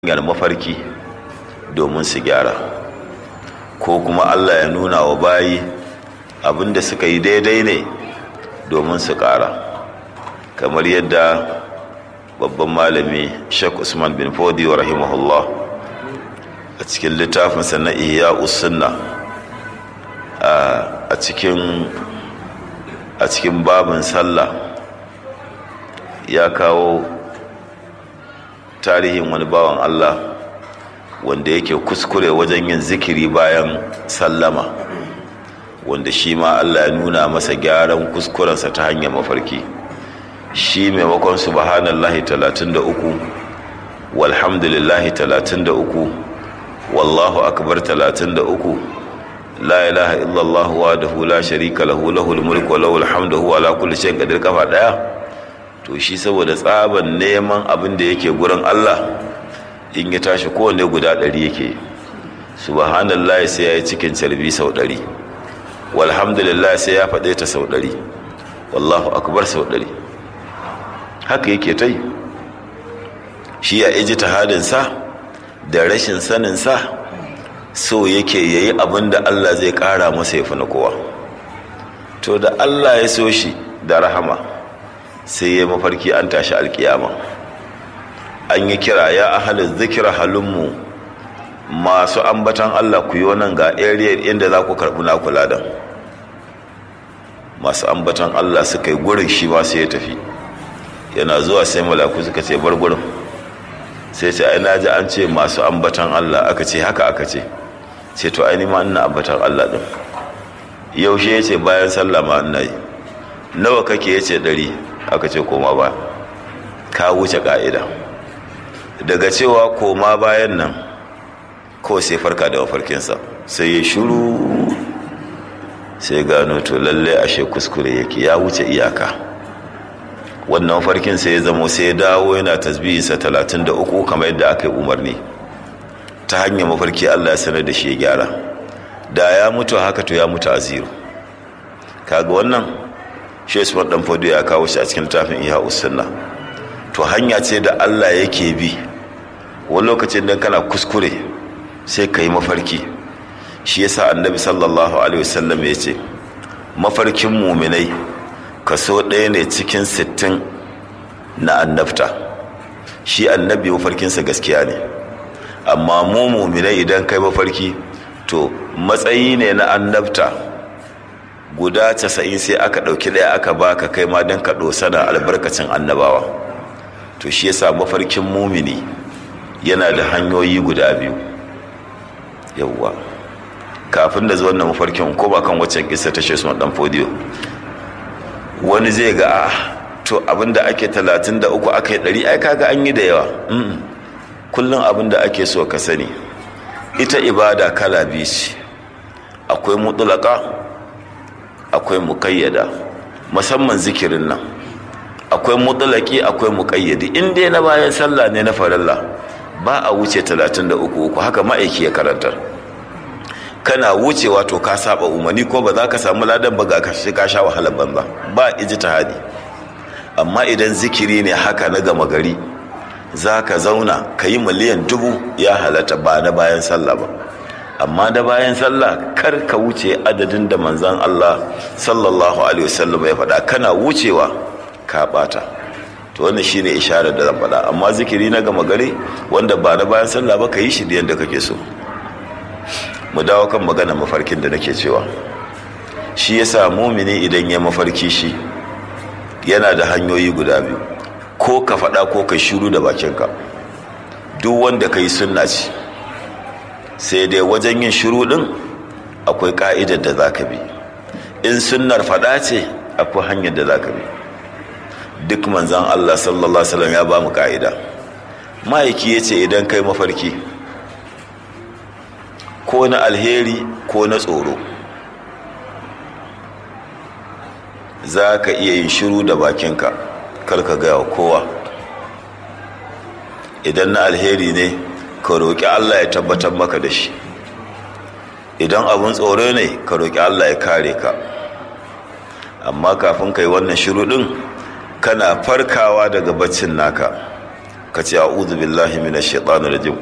hanyar mafarki domin su gyara ko kuma allah ya nuna wa bayi abinda suka yi daidai ne domin su ƙara kamar yadda babban malami sheikh usman bin fodi wa rahimahullah a cikin littafinsa na iya usunna a cikin a cikin babin sallah ya kawo tarihin wani bawan Allah wanda yake kuskure wajen yin zikiri bayan sallama wanda shi ma Allah ya nuna masa gyaran kuskurensa ta hanyar mafarki shi maimakon subhanallahi 33 walhamdulillahi 33 wallahu akbar 33 la ilaha illallah wahdahu la sharika lahu lahul mulku wa lahul hamdu huwa ala kulli shay'in qadir kafa daya to shi saboda tsaban neman abin da yake gurin Allah in ya tashi kowane guda ɗari yake subhanallah sai ya yi cikin calbi sau ɗari walhamdulillah sai ya faɗe ta sau ɗari wallahu akbar sau ɗari haka yake ta yi shi ya iji tahadinsa da rashin saninsa so yake ya yi abin da Allah zai ƙara masa ya fi na kowa to da Allah ya so shi da rahama sai ya mafarki an tashi alkiyama an yi kira ya ahalin zikira halinmu masu ambatan Allah ku yi nan ga area inda za ku karɓi na kula da masu ambatan Allah suka yi gurin shi ma sai ya tafi yana zuwa sai malaku suka ce bar gurin sai ce ai na ji an ce masu ambatan Allah aka ce haka aka ce ce to ai ma ina ambatan Allah din yaushe ya ce bayan sallah ma ina yi nawa kake ya ce ɗari aka ce koma ba ka wuce ka'ida daga cewa koma bayan nan ko sai farka da mafarkinsa sai ya shuru sai gano to lalle ashe kuskure yake ya wuce iyaka wannan mafarkin sai ya zamo sai ya dawo yana tasbihinsa talatin da uku kamar yadda aka yi umarni ta hanyar mafarki allah ya sanar da shi ya gyara da ya mutu haka to ya mutu a zero kaga wannan shi usman dan fodo ya kawo shi a cikin littafin iya usunna to hanya ce da Allah yake bi wani lokacin dan kana kuskure sai ka yi mafarki shi yasa annabi sallallahu alaihi wasallam ya ce mafarkin muminai kaso ɗaya ne cikin sittin na annabta shi annabi mafarkinsa gaskiya ne amma mu muminai idan kai mafarki to matsayi ne na annabta guda casa'in sai aka ɗauki ɗaya aka baka kai ma don ka sana albarkacin annabawa to shi yasa mafarkin mumini yana da hanyoyi guda biyu yawwa kafin da zuwan mafarkin ko ba kan waccan kisa ta shi sun dan fodiyo wani zai ga a to abinda ake talatin da uku aka yi ɗari ai kaga an yi da yawa kullum abinda ake so ka sani ita ibada kala biyu ce akwai mutulaka akwai muƙayyada musamman zikirin nan akwai mutulaki akwai muƙayyadi in dai na bayan sallah ne na farilla ba a wuce 33 uku haka ma'aiki ya karantar kana wucewa to ka saba umarni ko ba za ka samu ladan ba ga ka sha wahalar banza ba ijtihadi amma idan zikiri ne haka na gama gari za ka zauna ka yi miliyan dubu ya halatta ba na bayan sallah ba amma da bayan sallah kar ka wuce adadin da manzan Allah sallallahu alaihi wasallam ya faɗa kana wucewa ka bata to wannan shine isharar da zan faɗa amma zikiri na gama gari wanda ba na bayan sallah ba ka yi shi da yadda kake so mu dawo kan magana mafarkin da nake cewa shi yasa mumini idan ya mafarki shi yana da hanyoyi guda biyu ko ka faɗa ko ka shiru da bakinka duk wanda ka yi sunna ce sai dai wajen yin shiru ɗin akwai ƙa'idar da za ka bi in sunnar faɗa ce akwai hanyar da za ka bi duk manzan Allah sallallahu Alaihi ya ba mu ƙa'ida ma'aiki ya ce idan kai mafarki ko na alheri ko na tsoro za ka iya yin shiru da bakinka karka gaya wa kowa idan na alheri ne ka roƙi Allah ya tabbatar maka da shi idan abin tsoro ne ka roƙi Allah ya kare ka amma kafin ka yi wannan shiru ɗin kana farkawa daga baccin naka ka ce a'udhu billahi minash shaitanir rajim